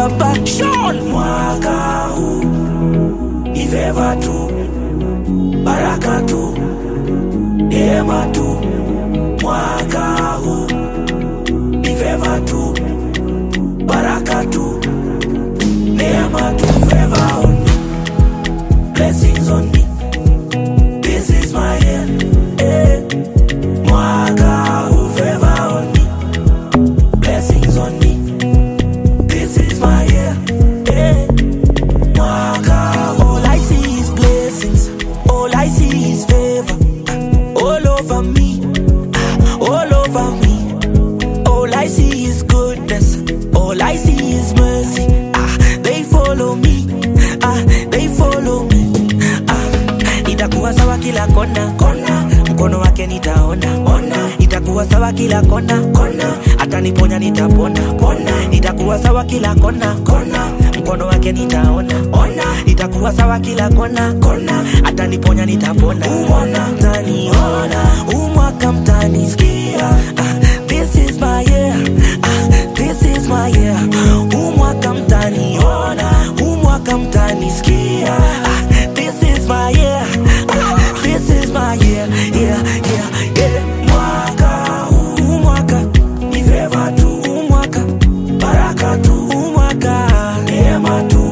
baba Sean. mwaka huu ni feva tu, baraka tu, neema tu. Mwaka huu ni feva tu, baraka tu, neema tu. Favor on me, blessings on me. This is my year. Eh. Mwaka huu favor on me, blessings on me. This is my year. Eh. Mwaka huu All I see is blessings. All I see is favor. All over me. All over me. All I see is goodness. All I see is mercy. Ah, they follow me. Ah, they follow me. Ah, itakuwa sawa kila kona kona, mkono wake nitaona ona. Itakuwa sawa kila kona kona, ataniponya nitapona pona. Itakuwa sawa kila kona kona, mkono wake nitaona ona. Itakuwa sawa kila kona kona, ataniponya nitapona ona. Mtaniona huu mwaka mtanisikia. Ah, this is my year. Ah, this is my year. Huu mwaka mtaniona, huu mwaka mtanisikia. Ah, this is my year. Ah, this is my year. Yeah, yeah, yeah. mwaka huu Huu mwaka, ni feva tu, huu mwaka, baraka tu, huu mwaka, neema tu.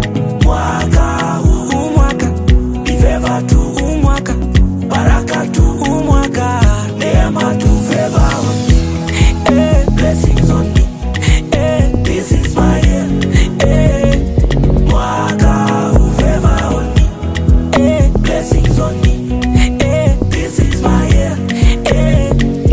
Mwaka huu huu mwaka, ni feva tu, huu mwaka, baraka tu, huu mwaka. neema tu. Favor on me, Eh, blessings on me. eh, This is my year. eh, Mwaka huu favor on me, eh, blessings on me. eh, This is my year. eh.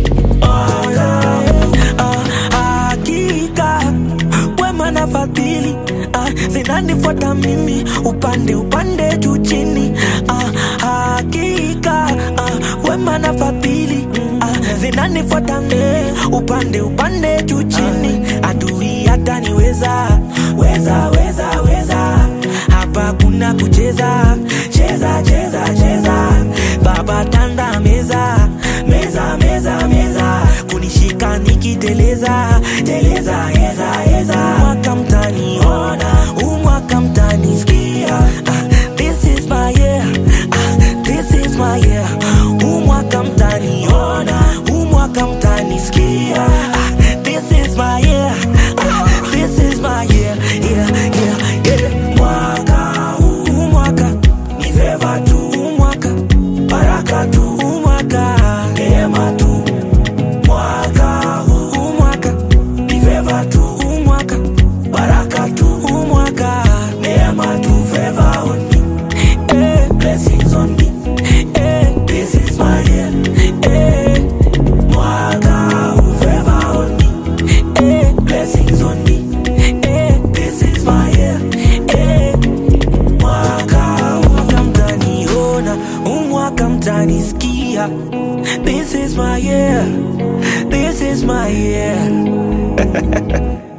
Mwaka huu Ah, hakika wema na fadhili ah, zinanifuata mimi upande upande juu chini ah, hakika ah, wema na fadhili ah, zinanifuata mimi upande upande juu chini adui hataniweza weza weza weza hapa kuna kucheza cheza cheza cheza baba tanda meza meza meza meza kunishika nikiteleza teleza eza eza mwaka mtaniona huu mwaka mtanisikia ah, this is my year ah, this is my year huu mwaka mtaniona huu mwaka mtanisikia ah, this is my year ah, this is my year yeah yeah yeah mwaka huu huu mwaka ni feva tu, huu mwaka baraka tu, huu mwaka neema tu. Mwaka huu huu mwaka ni feva tu, huu mwaka baraka tu, huu mwaka neema tu. Favor on me, eh blessings on me. eh This is my year. eh Mwaka huu favor on me, eh blessings on me. eh This is my year. eh Mwaka huu mwaka mtaniona huu mwaka mtanisikia this is my year this is my year